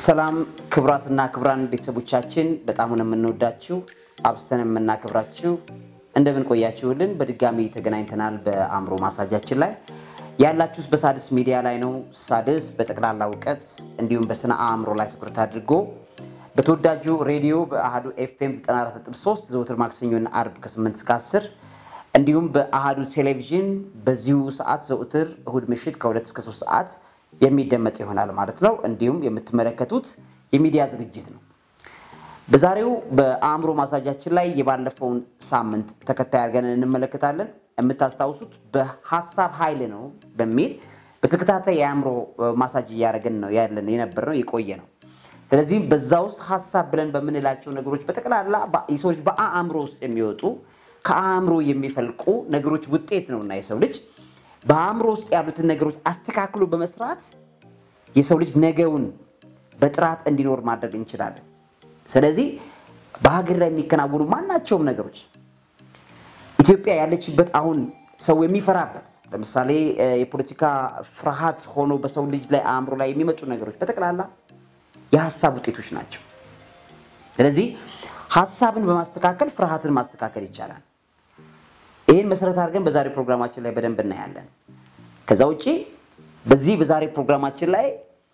ሰላም ክቡራትና ክቡራን ቤተሰቦቻችን በጣም ነው የምንወዳችሁ አብስተን የምናከብራችሁ እንደምን ቆያችሁልን? በድጋሚ ተገናኝተናል። በአእምሮ ማሳጃችን ላይ ያላችሁት በሳድስ ሚዲያ ላይ ነው። ሳድስ በጠቅላላ እውቀት እንዲሁም በስነ አእምሮ ላይ ትኩረት አድርጎ በተወዳጁ ሬዲዮ በአሃዱ ኤፍኤም 94.3 ዘወትር ማክሰኞና አርብ ከ8 እስከ 10 እንዲሁም በአሃዱ ቴሌቪዥን በዚሁ ሰዓት ዘውትር እሁድ ምሽት ከ2 እስከ 3 ሰዓት የሚደመጥ ይሆናል ማለት ነው። እንዲሁም የምትመለከቱት የሚዲያ ዝግጅት ነው። በዛሬው በአእምሮ ማሳጃችን ላይ የባለፈውን ሳምንት ተከታይ አድርገን እንመለከታለን። የምታስታውሱት በሀሳብ ኃይል ነው በሚል በተከታታይ የአእምሮ ማሳጅ እያደረግን ነው ያለን የነበር ነው የቆየ ነው። ስለዚህም በዛ ውስጥ ሀሳብ ብለን በምንላቸው ነገሮች በጠቅላላ የሰው ልጅ በአእምሮ ውስጥ የሚወጡ ከአእምሮ የሚፈልቁ ነገሮች ውጤት ነውና የሰው ልጅ በአእምሮ ውስጥ ያሉትን ነገሮች አስተካክሎ በመስራት የሰው ልጅ ነገውን በጥራት እንዲኖር ማድረግ እንችላለን። ስለዚህ በሀገር ላይ የሚከናወኑ ማናቸውም ነገሮች ኢትዮጵያ ያለችበት አሁን ሰው የሚፈራበት ለምሳሌ የፖለቲካ ፍርሃት ሆኖ በሰው ልጅ ላይ አእምሮ ላይ የሚመጡ ነገሮች በጠቅላላ የሀሳብ ውጤቶች ናቸው። ስለዚህ ሀሳብን በማስተካከል ፍርሃትን ማስተካከል ይቻላል። ይህን መሰረት አድርገን በዛሬ ፕሮግራማችን ላይ በደንብ እናያለን። ከዛ ውጭ በዚህ በዛሬ ፕሮግራማችን ላይ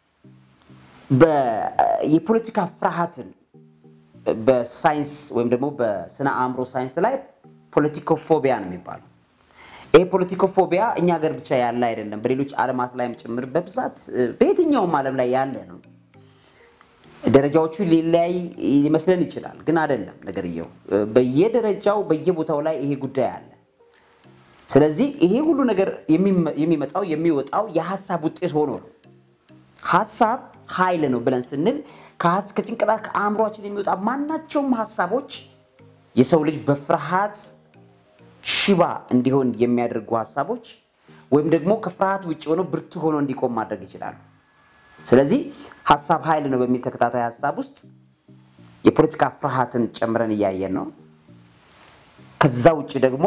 የፖለቲካ ፍርሃትን በሳይንስ ወይም ደግሞ በስነ አእምሮ ሳይንስ ላይ ፖለቲኮፎቢያ ነው የሚባለው። ይህ ፖለቲኮፎቢያ እኛ ሀገር ብቻ ያለ አይደለም፣ በሌሎች ዓለማት ላይም ጭምር በብዛት በየትኛውም ዓለም ላይ ያለ ነው። ደረጃዎቹ ሊለያይ ሊመስለን ይችላል፣ ግን አይደለም ነገርየው። በየደረጃው በየቦታው ላይ ይሄ ጉዳይ አለ። ስለዚህ ይሄ ሁሉ ነገር የሚመጣው የሚወጣው የሀሳብ ውጤት ሆኖ ነው። ሀሳብ ኃይል ነው ብለን ስንል ከጭንቅላት ከአእምሯችን የሚወጣ ማናቸውም ሀሳቦች የሰው ልጅ በፍርሃት ሽባ እንዲሆን የሚያደርጉ ሀሳቦች ወይም ደግሞ ከፍርሃት ውጭ ሆነው ብርቱ ሆኖ እንዲቆም ማድረግ ይችላሉ። ስለዚህ ሀሳብ ኃይል ነው በሚል ተከታታይ ሀሳብ ውስጥ የፖለቲካ ፍርሃትን ጨምረን እያየን ነው። ከዛ ውጭ ደግሞ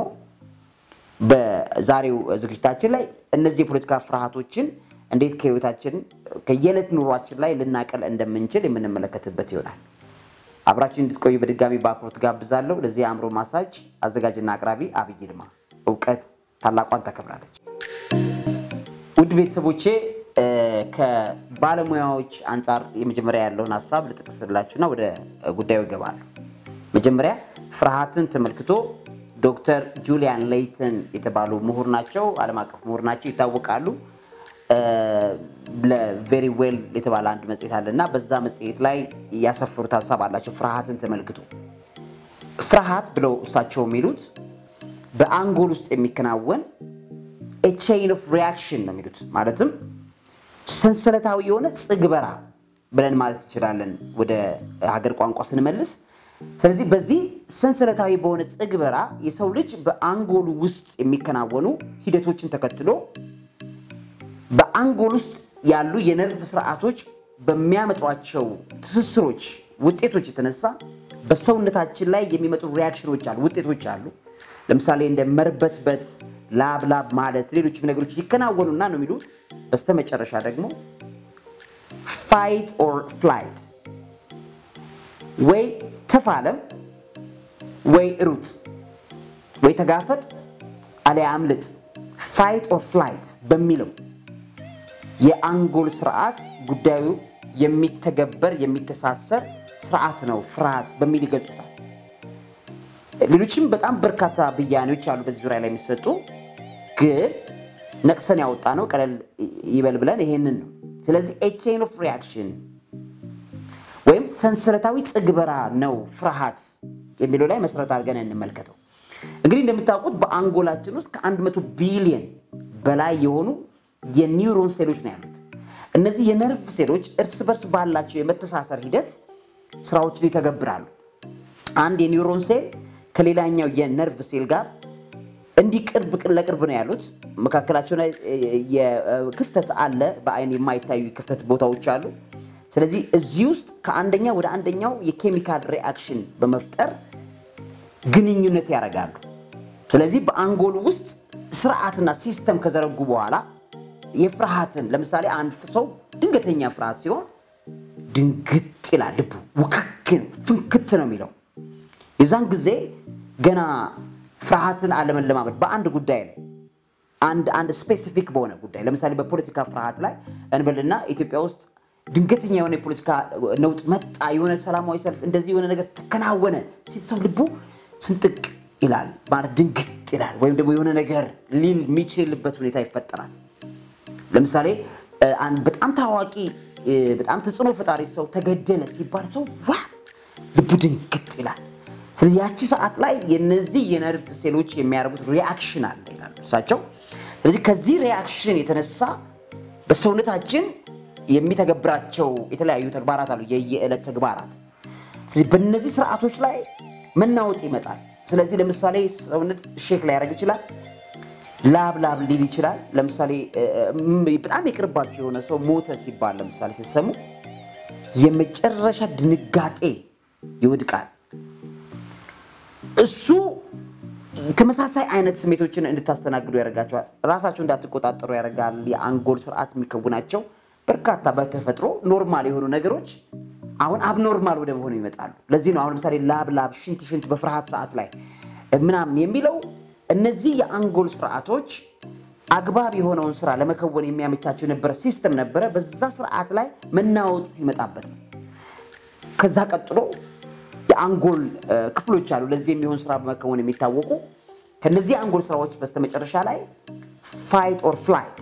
በዛሬው ዝግጅታችን ላይ እነዚህ የፖለቲካ ፍርሃቶችን እንዴት ከህይወታችን ከየዕለት ኑሯችን ላይ ልናቀል እንደምንችል የምንመለከትበት ይሆናል። አብራችን እንድትቆዩ በድጋሚ በአክብሮት ጋብዛለሁ። ለዚህ የአእምሮ ማሳጅ አዘጋጅና አቅራቢ አብይ ይልማ። እውቀት ታላቋን ታከብራለች። ውድ ቤተሰቦቼ ከባለሙያዎች አንጻር የመጀመሪያ ያለውን ሀሳብ ልጠቅስላችሁና ወደ ጉዳዩ ይገባሉ። መጀመሪሪ ፍርሃትን ተመልክቶ ዶክተር ጁሊያን ሌይተን የተባሉ ምሁር ናቸው። ዓለም አቀፍ ምሁር ናቸው፣ ይታወቃሉ። ለቬሪ ዌል የተባለ አንድ መጽሔት አለ እና በዛ መጽሔት ላይ ያሰፈሩት ሀሳብ አላቸው። ፍርሃትን ተመልክቶ ፍርሃት ብለው እሳቸው የሚሉት በአንጎል ውስጥ የሚከናወን ቼይን ኦፍ ሪያክሽን ነው የሚሉት። ማለትም ሰንሰለታዊ የሆነ ጽግበራ ብለን ማለት እንችላለን ወደ ሀገር ቋንቋ ስንመልስ። ስለዚህ በዚህ ሰንሰለታዊ በሆነ ጽግበራ የሰው ልጅ በአንጎሉ ውስጥ የሚከናወኑ ሂደቶችን ተከትሎ በአንጎል ውስጥ ያሉ የነርቭ ስርዓቶች በሚያመጧቸው ትስስሮች ውጤቶች የተነሳ በሰውነታችን ላይ የሚመጡ ሪያክሽኖች አሉ፣ ውጤቶች አሉ። ለምሳሌ እንደ መርበትበት፣ ላብ ላብ ማለት፣ ሌሎችም ነገሮች ይከናወኑና ነው የሚሉት። በስተመጨረሻ ደግሞ ፋይት ኦር ፍላይት ወይ ተፋለም ወይ ሩጥ ወይ ተጋፈጥ አሊያ አምልጥ ፋይት ኦር ፍላይት በሚለው የአንጎል ስርዓት ጉዳዩ የሚተገበር የሚተሳሰር ስርዓት ነው ፍርሃት በሚል ይገልጹታል። ሌሎችም በጣም በርካታ ብያኔዎች አሉ በዚህ ዙሪያ ላይ የሚሰጡ ግን ነቅሰን ያወጣ ነው ቀለል ይበል ብለን ይሄንን ነው። ስለዚህ ቼን ኦፍ ሪያክሽን ወይም ሰንሰለታዊ ጽግበራ ነው ፍርሃት የሚለው ላይ መሰረት አድርገን እንመልከተው። እንግዲህ እንደምታውቁት በአንጎላችን ውስጥ ከአንድ መቶ ቢሊየን በላይ የሆኑ የኒውሮን ሴሎች ነው ያሉት። እነዚህ የነርቭ ሴሎች እርስ በርስ ባላቸው የመተሳሰር ሂደት ስራዎችን ይተገብራሉ። አንድ የኒውሮን ሴል ከሌላኛው የነርቭ ሴል ጋር እንዲህ ቅርብ ለቅርብ ነው ያሉት። መካከላቸው ላይ ክፍተት አለ፣ በአይን የማይታዩ ክፍተት ቦታዎች አሉ። ስለዚህ እዚህ ውስጥ ከአንደኛ ወደ አንደኛው የኬሚካል ሪአክሽን በመፍጠር ግንኙነት ያደርጋሉ። ስለዚህ በአንጎሉ ውስጥ ስርዓትና ሲስተም ከዘረጉ በኋላ የፍርሃትን ለምሳሌ አንድ ሰው ድንገተኛ ፍርሃት ሲሆን ድንግጥ ይላል። ልቡ ውክክን ፍንክት ነው የሚለው። የዛን ጊዜ ገና ፍርሃትን አለመለማመድ በአንድ ጉዳይ ላይ አንድ አንድ ስፔሲፊክ በሆነ ጉዳይ ለምሳሌ በፖለቲካ ፍርሃት ላይ እንበልና ኢትዮጵያ ውስጥ ድንገተኛ የሆነ የፖለቲካ ነውጥ መጣ፣ የሆነ ሰላማዊ ሰልፍ እንደዚህ የሆነ ነገር ተከናወነ ሲል ሰው ልቡ ስንጥቅ ይላል ማለት ድንግጥ ይላል። ወይም ደግሞ የሆነ ነገር ሊል የሚችልበት ሁኔታ ይፈጠራል። ለምሳሌ አንድ በጣም ታዋቂ በጣም ተጽዕኖ ፈጣሪ ሰው ተገደለ ሲባል ሰው ዋ ልቡ ድንግጥ ይላል። ስለዚህ ያቺ ሰዓት ላይ የነዚህ የነርቭ ሴሎች የሚያደርጉት ሪአክሽን አለ ይላሉ እሳቸው። ስለዚህ ከዚህ ሪአክሽን የተነሳ በሰውነታችን የሚተገብራቸው የተለያዩ ተግባራት አሉ፣ የየዕለት ተግባራት። ስለዚህ በእነዚህ ስርዓቶች ላይ መናወጥ ይመጣል። ስለዚህ ለምሳሌ ሰውነት ሼክ ሊያደርግ ይችላል። ላብ ላብ ሊል ይችላል። ለምሳሌ በጣም የቅርባቸው የሆነ ሰው ሞተ ሲባል ለምሳሌ ሲሰሙ የመጨረሻ ድንጋጤ ይወድቃል። እሱ ተመሳሳይ አይነት ስሜቶችን እንድታስተናግዱ ያደርጋቸዋል። ራሳቸው እንዳትቆጣጠሩ ያደርጋል። የአንጎል ስርዓት የሚከውናቸው በርካታ በተፈጥሮ ኖርማል የሆኑ ነገሮች አሁን አብኖርማል ወደ መሆኑ ይመጣሉ። ለዚህ ነው አሁን ለምሳሌ ላብ ላብ፣ ሽንት ሽንት በፍርሃት ሰዓት ላይ ምናምን የሚለው እነዚህ የአንጎል ስርዓቶች አግባብ የሆነውን ስራ ለመከወን የሚያመቻቸው የነበረ ሲስተም ነበረ። በዛ ስርዓት ላይ መናወጥ ሲመጣበት ነው። ከዛ ቀጥሎ የአንጎል ክፍሎች አሉ ለዚህ የሚሆን ስራ በመከወን የሚታወቁ። ከነዚህ የአንጎል ስራዎች በስተመጨረሻ ላይ ፋይት ኦር ፍላይት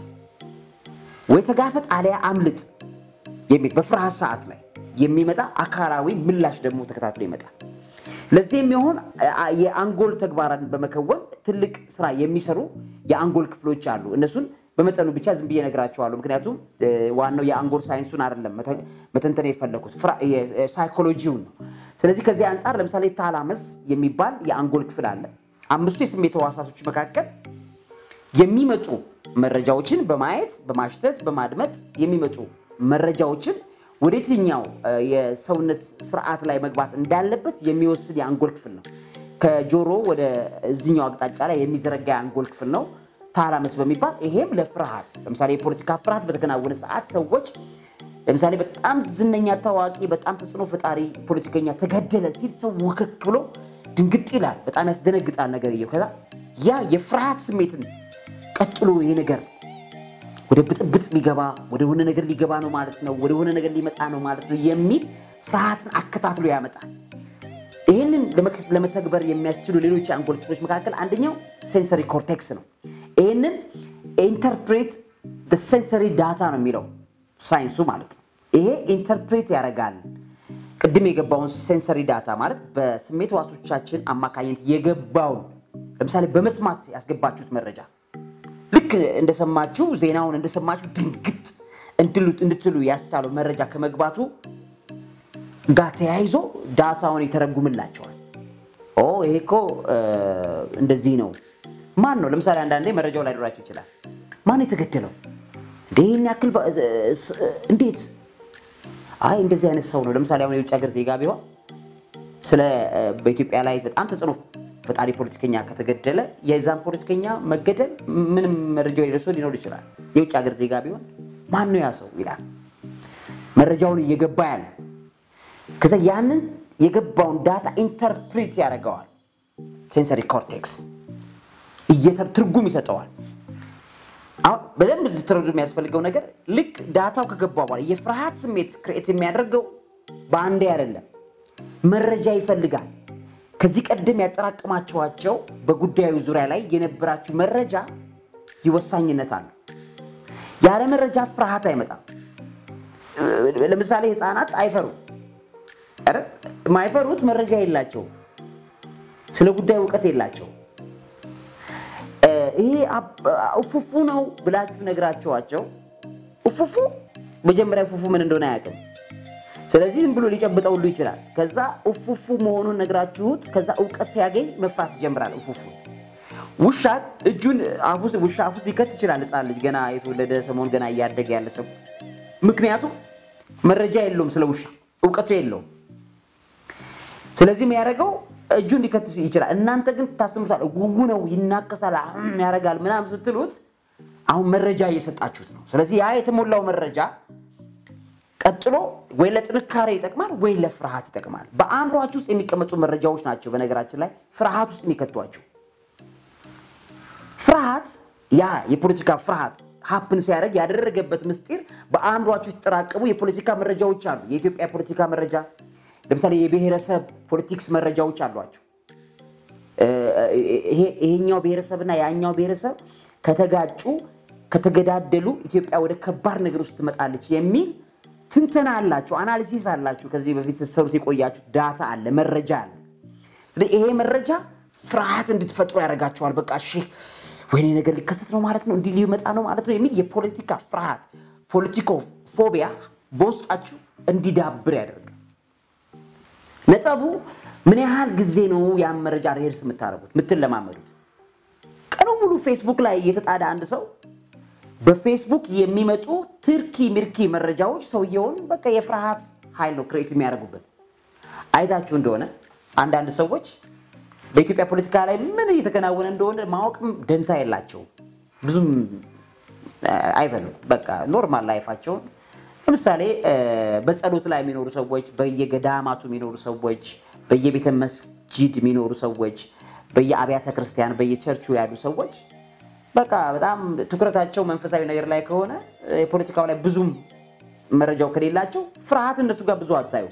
ወይ ተጋፈጥ አሊያ አምልጥ የሚል በፍርሃት ሰዓት ላይ የሚመጣ አካላዊ ምላሽ ደግሞ ተከታትሎ ይመጣል። ለዚህ የሚሆን የአንጎል ተግባራትን በመከወን ትልቅ ስራ የሚሰሩ የአንጎል ክፍሎች አሉ። እነሱን በመጠኑ ብቻ ዝም ብዬ እነግራቸዋለሁ። ምክንያቱም ዋናው የአንጎል ሳይንሱን አይደለም መተንተን የፈለኩት ሳይኮሎጂውን ነው። ስለዚህ ከዚህ አንጻር ለምሳሌ ታላመስ የሚባል የአንጎል ክፍል አለ። አምስቱ የስሜት ህዋሳቶች መካከል የሚመጡ መረጃዎችን በማየት በማሽተት በማድመጥ የሚመጡ መረጃዎችን ወደ የትኛው የሰውነት ስርዓት ላይ መግባት እንዳለበት የሚወስድ የአንጎል ክፍል ነው። ከጆሮ ወደ እዚኛው አቅጣጫ ላይ የሚዘረጋ የአንጎል ክፍል ነው ታላመስ በሚባል ይሄም ለፍርሃት ለምሳሌ የፖለቲካ ፍርሃት በተከናወነ ሰዓት ሰዎች ለምሳሌ በጣም ዝነኛ ታዋቂ፣ በጣም ተጽዕኖ ፈጣሪ ፖለቲከኛ ተገደለ ሲል ሰው ውክክ ብሎ ድንግጥ ይላል። በጣም ያስደነግጣል ነገርየው። ከዛ ያ የፍርሃት ስሜትን ቀጥሎ ይሄ ነገር ወደ ብጥብጥ ሊገባ ወደ ሆነ ነገር ሊገባ ነው ማለት ነው፣ ወደ ሆነ ነገር ሊመጣ ነው ማለት ነው የሚል ፍርሃትን አከታትሎ ያመጣል። ይህንን ለመተግበር የሚያስችሉ ሌሎች የአንጎል ክፍሎች መካከል አንደኛው ሴንሰሪ ኮርቴክስ ነው። ይህንን ኢንተርፕሬት ሴንሰሪ ዳታ ነው የሚለው ሳይንሱ ማለት ነው። ይሄ ኢንተርፕሬት ያደርጋል ቅድም የገባውን ሴንሰሪ ዳታ ማለት በስሜት ዋሶቻችን አማካኝነት የገባውን ለምሳሌ በመስማት ያስገባችሁት መረጃ ልክ እንደሰማችሁ ዜናውን እንደሰማችሁ ድንግጥ እንድትሉ ያስቻለው መረጃ ከመግባቱ ጋር ተያይዞ ዳታውን ይተረጉምላቸዋል። ኦ ይሄ እኮ እንደዚህ ነው። ማን ነው ለምሳሌ አንዳንዴ መረጃው ላይ ኖራቸው ይችላል። ማን የተገደለው እንደ ይህን ያክል እንዴት? አይ እንደዚህ አይነት ሰው ነው። ለምሳሌ አሁን የውጭ ሀገር ዜጋ ቢሆን ስለ በኢትዮጵያ ላይ በጣም ተጽዕኖ ፈጣሪ ፖለቲከኛ ከተገደለ የዛን ፖለቲከኛ መገደል ምንም መረጃ የሌለው ሊኖር ይችላል። የውጭ ሀገር ዜጋ ቢሆን ማን ነው ያ ሰው ይላል። መረጃውን እየገባ ያለ ከዛ ያንን የገባውን ዳታ ኢንተርፕሬት ያደርገዋል። ሴንሰሪ ኮርቴክስ ትርጉም ይሰጠዋል። አሁን በደንብ እንድትረዱ የሚያስፈልገው ነገር ልክ ዳታው ከገባ በኋላ የፍርሃት ስሜት ክሬት የሚያደርገው በአንዴ አይደለም፣ መረጃ ይፈልጋል። ከዚህ ቀደም ያጠራቀማችኋቸው በጉዳዩ ዙሪያ ላይ የነበራችሁ መረጃ ይወሳኝነት አለው። ያለ መረጃ ፍርሃት አይመጣም። ለምሳሌ ህፃናት አይፈሩ የማይፈሩት መረጃ የላቸው፣ ስለ ጉዳዩ እውቀት የላቸው። ይሄ እፉፉ ነው ብላችሁ ነግራችኋቸው እፉፉ መጀመሪያ እፉፉ ምን እንደሆነ አያውቅም። ስለዚህ ዝም ብሎ ሊጨብጠው ሁሉ ይችላል። ከዛ እፉፉ መሆኑን ነግራችሁት ከዛ እውቀት ሲያገኝ መፍራት ይጀምራል። እፉፉ ውሻ እጁን ውሻ አፍ ውስጥ ሊከት ይችላል። ህፃን ልጅ ገና የተወለደ ሰሞን ገና እያደገ ያለ ሰው ምክንያቱም መረጃ የለውም፣ ስለ ውሻ እውቀቱ የለውም። ስለዚህ የሚያደርገው እጁን ሊከት ይችላል። እናንተ ግን ታስተምሩታል። ጉጉ ነው፣ ይናከሳል፣ ያደርጋል ምናምን ስትሉት አሁን መረጃ እየሰጣችሁት ነው። ስለዚህ ያ የተሞላው መረጃ ቀጥሎ ወይ ለጥንካሬ ይጠቅማል ወይ ለፍርሃት ይጠቅማል። በአእምሯችሁ ውስጥ የሚቀመጡ መረጃዎች ናቸው በነገራችን ላይ ፍርሃት ውስጥ የሚከቷቸው። ፍርሃት ያ የፖለቲካ ፍርሃት ሀፕን ሲያደርግ ያደረገበት ምስጢር በአእምሯችሁ የተጠራቀሙ የፖለቲካ መረጃዎች አሉ። የኢትዮጵያ ፖለቲካ መረጃ ለምሳሌ የብሔረሰብ ፖለቲክስ መረጃዎች አሏቸው። ይሄኛው ብሔረሰብና ያኛው ብሔረሰብ ከተጋጩ ከተገዳደሉ ኢትዮጵያ ወደ ከባድ ነገር ውስጥ ትመጣለች የሚል ትንተና አላቸው፣ አናሊሲስ አላችሁ። ከዚህ በፊት ስትሰሩት የቆያችሁት ዳታ አለ፣ መረጃ አለ። ስለዚህ ይሄ መረጃ ፍርሃት እንድትፈጥሩ ያደርጋቸዋል። በቃ እሺ ወይኔ ነገር ሊከሰት ነው ማለት ነው፣ እንዲህ ሊመጣ ነው ማለት ነው የሚል የፖለቲካ ፍርሃት ፖለቲኮ ፎቢያ በውስጣችሁ እንዲዳብር ያደርጋል። ነጥቡ ምን ያህል ጊዜ ነው ያን መረጃ ሬርስ የምታደርጉት የምትለማመዱት? ቀኑ ሙሉ ፌስቡክ ላይ የተጣደ አንድ ሰው በፌስቡክ የሚመጡ ትርኪ ምርኪ መረጃዎች ሰውየውን በቃ የፍርሃት ኃይል ነው ክሬት የሚያደርጉበት። አይታችሁ እንደሆነ አንዳንድ ሰዎች በኢትዮጵያ ፖለቲካ ላይ ምን እየተከናወነ እንደሆነ ማወቅም ደንታ የላቸውም። ብዙም አይበሉም። በቃ ኖርማል ላይፋቸውን ለምሳሌ በጸሎት ላይ የሚኖሩ ሰዎች፣ በየገዳማቱ የሚኖሩ ሰዎች፣ በየቤተ መስጂድ የሚኖሩ ሰዎች፣ በየአብያተ ክርስቲያን በየቸርቹ ያሉ ሰዎች በቃ በጣም ትኩረታቸው መንፈሳዊ ነገር ላይ ከሆነ የፖለቲካው ላይ ብዙም መረጃው ከሌላቸው ፍርሃት እነሱ ጋር ብዙ አታዩ።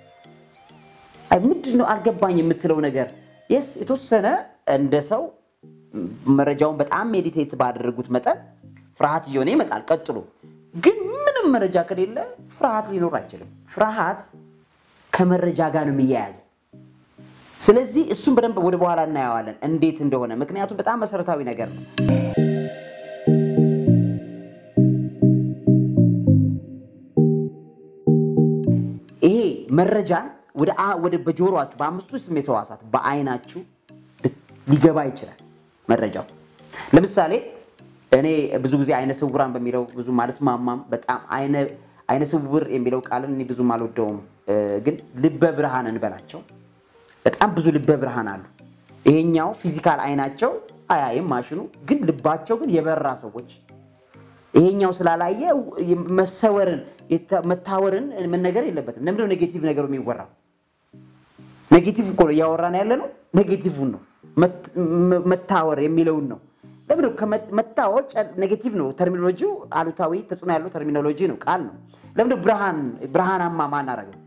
ምንድን ነው አልገባኝ የምትለው ነገር የስ የተወሰነ እንደ ሰው መረጃውን በጣም ሜዲቴት ባደረጉት መጠን ፍርሃት እየሆነ ይመጣል። ቀጥሎ ግን ምንም መረጃ ከሌለ ፍርሃት ሊኖር አይችልም። ፍርሃት ከመረጃ ጋር ነው የሚያያዘው። ስለዚህ እሱን በደንብ ወደ በኋላ እናየዋለን እንዴት እንደሆነ፣ ምክንያቱም በጣም መሰረታዊ ነገር ነው። ይሄ መረጃን ወደ በጆሮአችሁ በአምስቱ ስሜት ሕዋሳት በአይናችሁ ሊገባ ይችላል መረጃው። ለምሳሌ እኔ ብዙ ጊዜ አይነ ስውራን በሚለው ብዙ አልስማማም። በጣም አይነ ስውር የሚለው ቃልን እኔ ብዙም አልወደውም። ግን ልበ ብርሃን እንበላቸው በጣም ብዙ ልበ ብርሃን አሉ። ይሄኛው ፊዚካል አይናቸው አያይም ማሽኑ፣ ግን ልባቸው ግን የበራ ሰዎች ይሄኛው ስላላየ መሰወርን መታወርን መነገር የለበትም። ለምንድነው ኔጌቲቭ ነገሩ የሚወራው? ኔጌቲቭ እኮ ነው እያወራን ያለ ነው። ኔጌቲቭን ነው መታወር የሚለውን ነው። ለምንድነው መታወር ኔጌቲቭ ነው። ተርሚኖሎጂው አሉታዊ ተጽዕኖ ያለው ተርሚኖሎጂ ነው፣ ቃል ነው። ለምንድነው ብርሃን ብርሃናማ ማናረገው?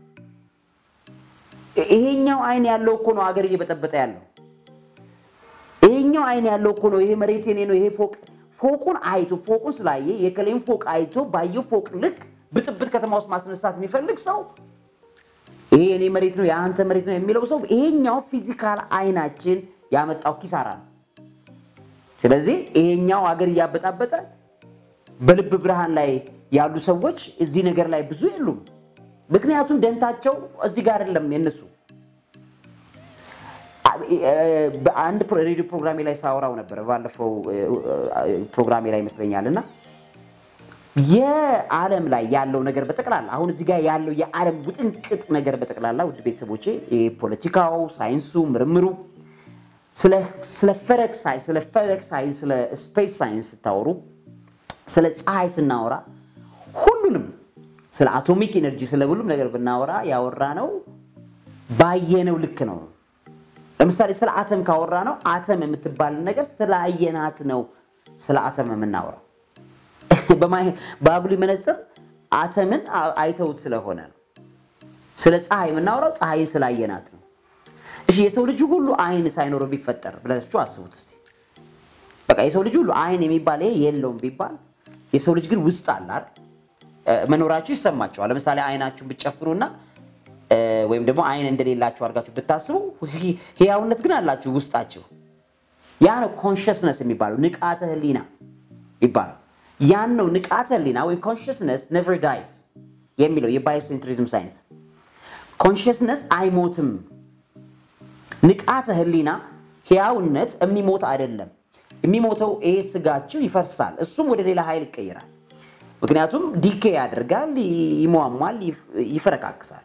ይሄኛው አይን ያለው እኮ ነው አገር እየበጠበጠ ያለው። ይሄኛው አይን ያለው እኮ ነው ይሄ መሬት የኔ ነው ይሄ ፎቅ ፎቁን አይቶ ፎቁን ስላየ የከሌን ፎቅ አይቶ ባየው ፎቅ ልክ ብጥብጥ ከተማ ውስጥ ማስነሳት የሚፈልግ ሰው ይሄ የኔ መሬት ነው የአንተ መሬት ነው የሚለው ሰው ይሄኛው ፊዚካል አይናችን ያመጣው ኪሳራ ነው። ስለዚህ ይሄኛው አገር እያበጣበጠ በልብ ብርሃን ላይ ያሉ ሰዎች እዚህ ነገር ላይ ብዙ የሉም። ምክንያቱም ደንታቸው እዚህ ጋር አይደለም የነሱ። በአንድ ሬዲዮ ፕሮግራሜ ላይ ሳወራው ነበር ባለፈው ፕሮግራሜ ላይ ይመስለኛል። እና የዓለም ላይ ያለው ነገር በጠቅላላ አሁን እዚህ ጋር ያለው የዓለም ውጥንቅጥ ነገር በጠቅላላ ውድ ቤተሰቦቼ ፖለቲካው፣ ሳይንሱ፣ ምርምሩ ስለ ፈለክ ሳይንስ ስለ ፈለክ ሳይንስ ስለ ስፔስ ሳይንስ ስታወሩ ስለ ፀሐይ ስናወራ ሁሉንም ስለ አቶሚክ ኤነርጂ ስለ ሁሉም ነገር ብናወራ ያወራ ነው ባየነው ልክ ነው። ለምሳሌ ስለ አተም ካወራ ነው አተም የምትባልን ነገር ስላየናት ነው ስለ አተም የምናወራው። በአጉሊ መነጽር አተምን አይተውት ስለሆነ ነው። ስለ ፀሐይ የምናወራው ፀሐይን ስላየናት ነው። እሺ የሰው ልጅ ሁሉ አይን ሳይኖረው ቢፈጠር ብላችሁ አስቡት እስቲ። በቃ የሰው ልጅ ሁሉ አይን የሚባል ይሄ የለውም ቢባል የሰው ልጅ ግን ውስጥ አለ አይደል? መኖራችሁ ይሰማቸዋል። ለምሳሌ አይናችሁን ብትጨፍሩና ወይም ደግሞ አይን እንደሌላችሁ አድርጋችሁ ብታስቡ ህያውነት ግን አላችሁ ውስጣችሁ። ያ ነው ኮንሽስነስ የሚባለው ንቃተ ህሊና ይባላል። ያን ነው ንቃተ ህሊና ወይም ኮንሽስነስ ኔቨር ዳይስ የሚለው የባዮሴንትሪዝም ሳይንስ። ኮንሽስነስ አይሞትም። ንቃተ ህሊና ህያውነት የሚሞት አይደለም። የሚሞተው ይሄ ስጋችሁ ይፈርሳል፣ እሱም ወደ ሌላ ኃይል ይቀይራል። ምክንያቱም ዲኬ ያደርጋል፣ ይሟሟል፣ ይፈረካክሳል።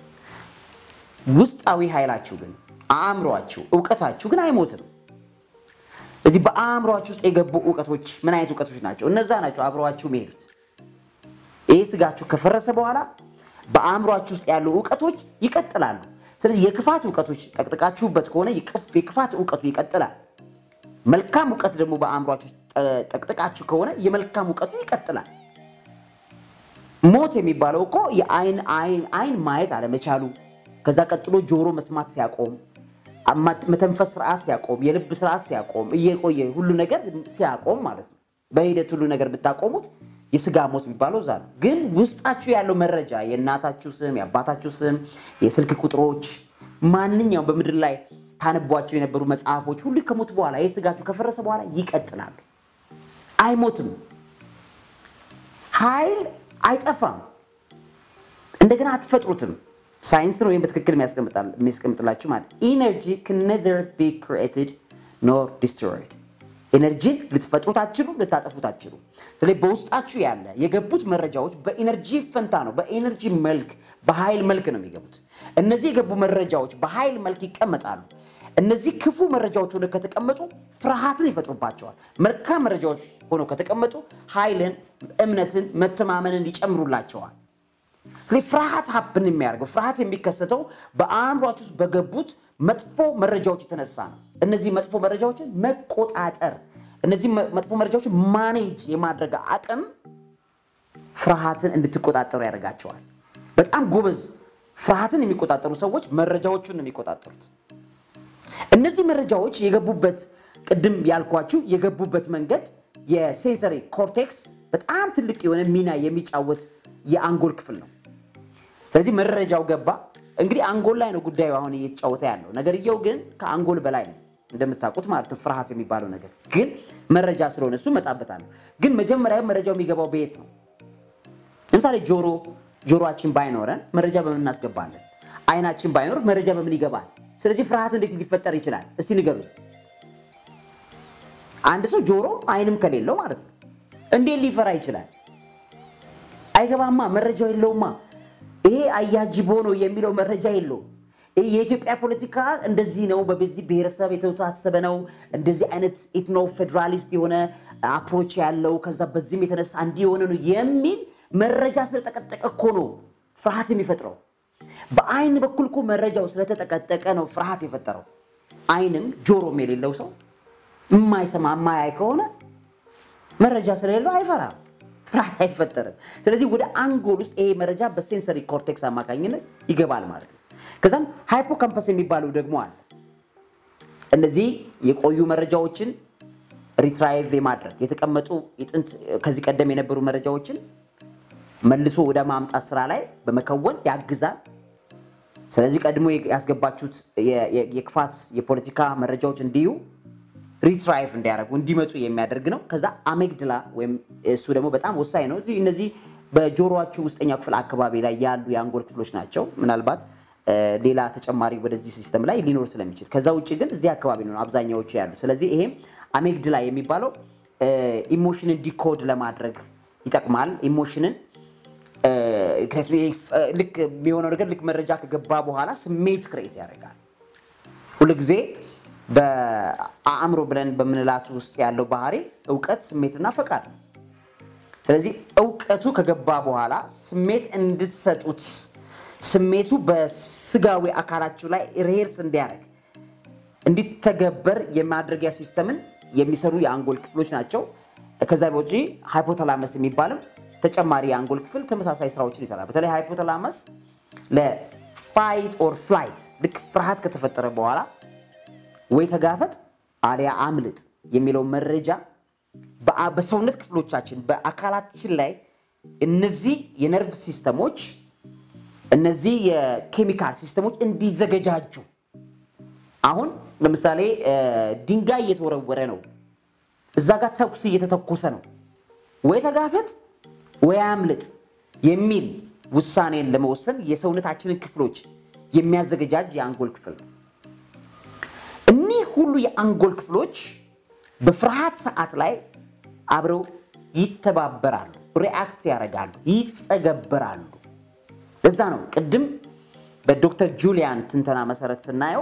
ውስጣዊ ኃይላችሁ ግን አእምሯችሁ፣ እውቀታችሁ ግን አይሞትም። እዚህ በአእምሯችሁ ውስጥ የገቡ እውቀቶች ምን አይነት እውቀቶች ናቸው? እነዛ ናቸው አብረዋችሁ የሚሄዱት። ይህ ስጋችሁ ከፈረሰ በኋላ በአእምሯችሁ ውስጥ ያሉ እውቀቶች ይቀጥላሉ። ስለዚህ የክፋት እውቀቶች ጠቅጥቃችሁበት ከሆነ የክፋት እውቀቱ ይቀጥላል። መልካም እውቀት ደግሞ በአእምሯችሁ ጠቅጥቃችሁ ከሆነ የመልካም እውቀቱ ይቀጥላል። ሞት የሚባለው እኮ የአይን አይን ማየት አለመቻሉ፣ ከዛ ቀጥሎ ጆሮ መስማት ሲያቆም፣ መተንፈስ ስርዓት ሲያቆም፣ የልብ ስርዓት ሲያቆም፣ እየቆየ ሁሉ ነገር ሲያቆም ማለት ነው። በሂደት ሁሉ ነገር ብታቆሙት የስጋ ሞት የሚባለው እዛ ነው። ግን ውስጣችሁ ያለው መረጃ የእናታችሁ ስም፣ የአባታችሁ ስም፣ የስልክ ቁጥሮች፣ ማንኛውም በምድር ላይ ታነቧቸው የነበሩ መጽሐፎች ሁሉ ከሞት በኋላ ይህ ስጋችሁ ከፈረሰ በኋላ ይቀጥላሉ። አይሞትም። ኃይል አይጠፋም። እንደገና አትፈጥሩትም። ሳይንስ ነው ወይም በትክክል የሚያስቀምጥላችሁ ማለት ኢነርጂ can neither be created nor destroyed ኤነርጂን ልትፈጥሩት አትችሉ፣ ልታጠፉት አትችሉ። ስለዚህ በውስጣችሁ ያለ የገቡት መረጃዎች በኢነርጂ ፈንታ ነው፣ በኢነርጂ መልክ በኃይል መልክ ነው የሚገቡት። እነዚህ የገቡ መረጃዎች በኃይል መልክ ይቀመጣሉ። እነዚህ ክፉ መረጃዎች ሆነው ከተቀመጡ ፍርሃትን ይፈጥሩባቸዋል። መልካም መረጃዎች ሆነው ከተቀመጡ ኃይልን፣ እምነትን፣ መተማመንን ይጨምሩላቸዋል። ስለዚህ ፍርሃት ሀብን የሚያደርገው ፍርሃት የሚከሰተው በአእምሯችሁ ውስጥ በገቡት መጥፎ መረጃዎች የተነሳ ነው። እነዚህ መጥፎ መረጃዎችን መቆጣጠር፣ እነዚህ መጥፎ መረጃዎችን ማኔጅ የማድረግ አቅም ፍርሃትን እንድትቆጣጠሩ ያደርጋቸዋል። በጣም ጎበዝ ፍርሃትን የሚቆጣጠሩ ሰዎች መረጃዎቹን ነው የሚቆጣጠሩት። እነዚህ መረጃዎች የገቡበት ቅድም ያልኳችሁ የገቡበት መንገድ የሴንሰሪ ኮርቴክስ በጣም ትልቅ የሆነ ሚና የሚጫወት የአንጎል ክፍል ነው። ስለዚህ መረጃው ገባ። እንግዲህ አንጎል ላይ ነው ጉዳዩ አሁን እየተጫወተ ያለው ነገርየው፣ ግን ከአንጎል በላይ ነው እንደምታውቁት ማለት ነው። ፍርሃት የሚባለው ነገር ግን መረጃ ስለሆነ እሱ እመጣበታለሁ። ግን መጀመሪያ መረጃው የሚገባው በየት ነው? ለምሳሌ ጆሮ ጆሮአችን ባይኖረን መረጃ በምን እናስገባለን? አይናችን ባይኖር መረጃ በምን ይገባል? ስለዚህ ፍርሃት እንዴት ሊፈጠር ይችላል? እስቲ ንገሩ። አንድ ሰው ጆሮ አይንም ከሌለው ማለት ነው እንዴት ሊፈራ ይችላል? አይገባማ፣ መረጃው የለውማ። ይሄ አያጅቦ ነው የሚለው መረጃ የለውም። ይህ የኢትዮጵያ ፖለቲካ እንደዚህ ነው፣ በዚህ ብሔረሰብ የተወሳሰበ ነው፣ እንደዚህ አይነት ኢትኖ ፌዴራሊስት የሆነ አፕሮች ያለው ከዛ በዚህም የተነሳ እንዲህ የሆነ ነው የሚል መረጃ ስለጠቀጠቀ እኮ ነው ፍርሃት የሚፈጥረው። በአይን በኩል እኮ መረጃው ስለተጠቀጠቀ ነው ፍርሃት የፈጠረው። አይንም ጆሮም የሌለው ሰው የማይሰማ የማያይ ከሆነ መረጃ ስለሌለው አይፈራም፣ ፍርሃት አይፈጠርም። ስለዚህ ወደ አንጎል ውስጥ ይሄ መረጃ በሴንሰሪ ኮርቴክስ አማካኝነት ይገባል ማለት ነው። ከዛም ሃይፖካምፐስ የሚባለው ደግሞ አለ። እነዚህ የቆዩ መረጃዎችን ሪትራይቭ የማድረግ የተቀመጡ የጥንት ከዚህ ቀደም የነበሩ መረጃዎችን መልሶ ወደ ማምጣት ስራ ላይ በመከወን ያግዛል። ስለዚህ ቀድሞ ያስገባችሁት የክፋት የፖለቲካ መረጃዎች እንዲሁ ሪትራይቭ እንዲያደርጉ እንዲመጡ የሚያደርግ ነው። ከዛ አሜግድላ ወይም እሱ ደግሞ በጣም ወሳኝ ነው። እነዚህ በጆሮአችሁ ውስጠኛው ክፍል አካባቢ ላይ ያሉ የአንጎል ክፍሎች ናቸው። ምናልባት ሌላ ተጨማሪ ወደዚህ ሲስተም ላይ ሊኖር ስለሚችል፣ ከዛ ውጭ ግን እዚህ አካባቢ ነው አብዛኛዎቹ ያሉ። ስለዚህ ይሄም አሜግድላ የሚባለው ኢሞሽንን ዲኮድ ለማድረግ ይጠቅማል። ኢሞሽንን ልክ የሚሆነው ነገር ልክ መረጃ ከገባ በኋላ ስሜት ክሬት ያደርጋል። ሁልጊዜ በአእምሮ ብለን በምንላት ውስጥ ያለው ባህሪ እውቀት፣ ስሜትና ፈቃድ ነው። ስለዚህ እውቀቱ ከገባ በኋላ ስሜት እንድትሰጡት ስሜቱ በስጋዊ አካላችሁ ላይ ሬርስ እንዲያደርግ እንዲተገበር የማድረጊያ ሲስተምን የሚሰሩ የአንጎል ክፍሎች ናቸው። ከዛ ውጪ ሃይፖታላመስ የሚባልም ተጨማሪ የአንጎል ክፍል ተመሳሳይ ስራዎችን ይሰራል። በተለይ ሃይፖታላመስ ለፋይት ኦር ፍላይት ልክ ፍርሃት ከተፈጠረ በኋላ ወይ ተጋፈጥ አሊያ አምልጥ የሚለው መረጃ በሰውነት ክፍሎቻችን በአካላችን ላይ እነዚህ የነርቭ ሲስተሞች እነዚህ የኬሚካል ሲስተሞች እንዲዘገጃጁ አሁን ለምሳሌ ድንጋይ እየተወረወረ ነው፣ እዛ ጋር ተኩስ እየተተኮሰ ነው፣ ወይ ተጋፈጥ ወይ አምልጥ የሚል ውሳኔን ለመወሰን የሰውነታችንን ክፍሎች የሚያዘገጃጅ የአንጎል ክፍል ነው። እኒህ ሁሉ የአንጎል ክፍሎች በፍርሃት ሰዓት ላይ አብረው ይተባበራሉ፣ ሪአክት ያደርጋሉ፣ ይጸገበራሉ። ለዛ ነው ቅድም በዶክተር ጁሊያን ትንተና መሰረት ስናየው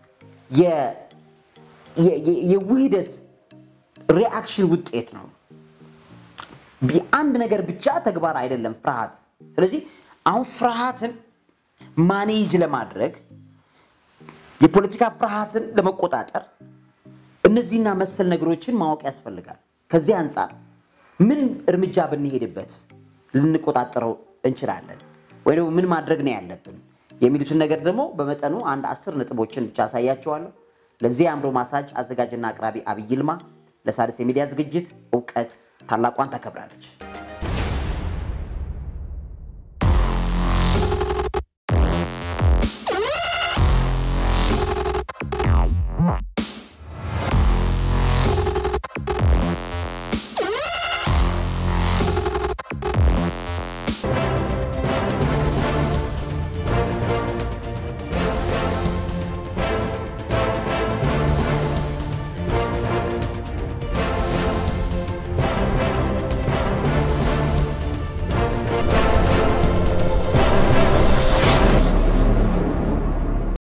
የውህደት ሪአክሽን ውጤት ነው። አንድ ነገር ብቻ ተግባር አይደለም ፍርሃት። ስለዚህ አሁን ፍርሃትን ማኔጅ ለማድረግ የፖለቲካ ፍርሃትን ለመቆጣጠር እነዚህና መሰል ነገሮችን ማወቅ ያስፈልጋል። ከዚህ አንጻር ምን እርምጃ ብንሄድበት ልንቆጣጠረው እንችላለን ወይ ደግሞ ምን ማድረግ ነው ያለብን የሚሉትን ነገር ደግሞ በመጠኑ አንድ አስር ነጥቦችን ብቻ አሳያቸዋለሁ። ለዚህ የአእምሮ ማሳጅ አዘጋጅና አቅራቢ አብይ ይልማ። ለሣድስ የሚዲያ ዝግጅት እውቀት ታላቋን ታከብራለች።